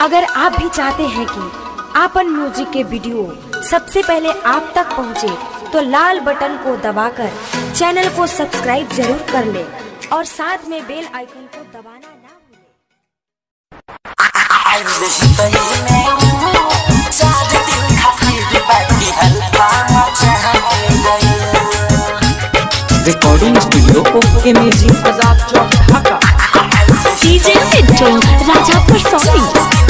अगर आप भी चाहते हैं कि आपन म्यूजिक के वीडियो सबसे पहले आप तक पहुंचे, तो लाल बटन को दबाकर चैनल को सब्सक्राइब जरूर कर ले और साथ में बेल आइकन को दबाना ना भूलें। Recording studio okay music Azad Chowk Dhaka DJ Mittu Rajapur Soni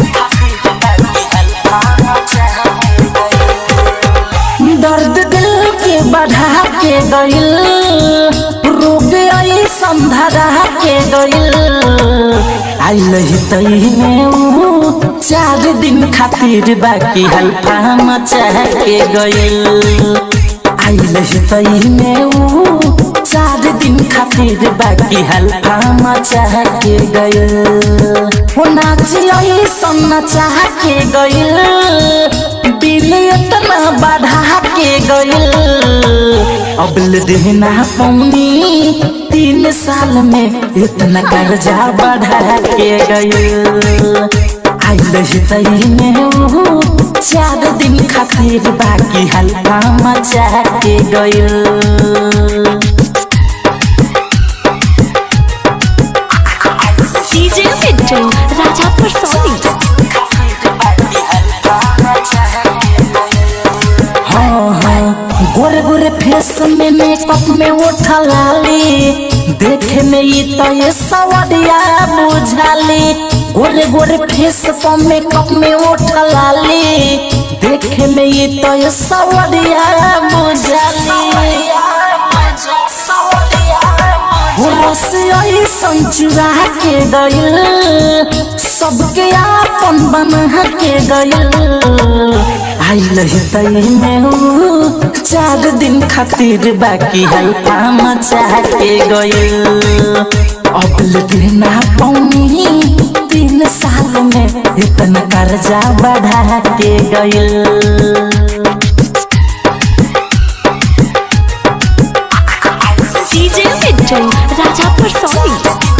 दर्द दिल के बढ़ा के गइल रोग आई संधरा के गइल आइल ही तई में ऊ चार दिन खातिर बाकी हल्का मचा के गइल आइल ही तई में ऊ चार दिन खातिर बाकी हल्का मचा के गइल हो नाच आई सन चाह के गइल दिल इतना बढ़ा के गइल अबल देना पौनी तीन साल में इतना कर्जा बढ़ा के गइल आइल तई में ऊ चार दिन खातिर बाकी हल्का मचा के गइल डीजे मिट्टू राजापुर सोनी हाँ हाँ गोरे गोरे फेस में मेकअप में उठा लाली देखे में ये तो ये सवरिया बुझाली गोरे गोरे फेस पर मेकअप में उठा लाली देखे में ये तो ये सवरिया बुझाली संचुरा के गइल सबके आपन बना के गइल आइल तई में ऊ चार दिन खातिर बाकी हल्का मचा के गइल अब लेना पौनी तीन साल में इतना कर्जा बढ़ा के गइल डीजे मिट्टू राजापुर सोनी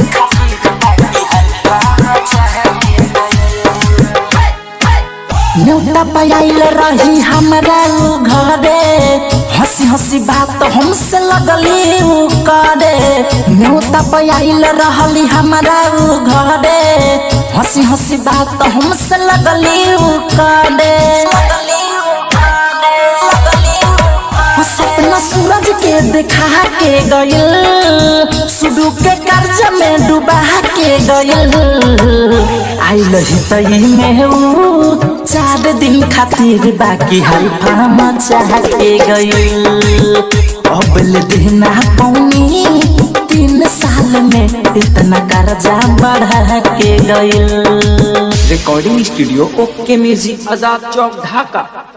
न्योता पायल रही हमरा उ घरे हंसी हंसी बात हमसे लगली उ करे न्योता पायल रहली हमरा उ घरे हंसी हंसी बात हमसे लगली उ करे वो सपना सूरज के देखा के गइल सुडू के कर्ज में डूबा के गइल आइल ही तई में ऊ चार दिन खातिर बाकी हल्का मचा के गइल अब ले देना पौनी तीन साल में इतना कर्जा बढ़ा के गइल recording studio okay music Azad Chowk ढाका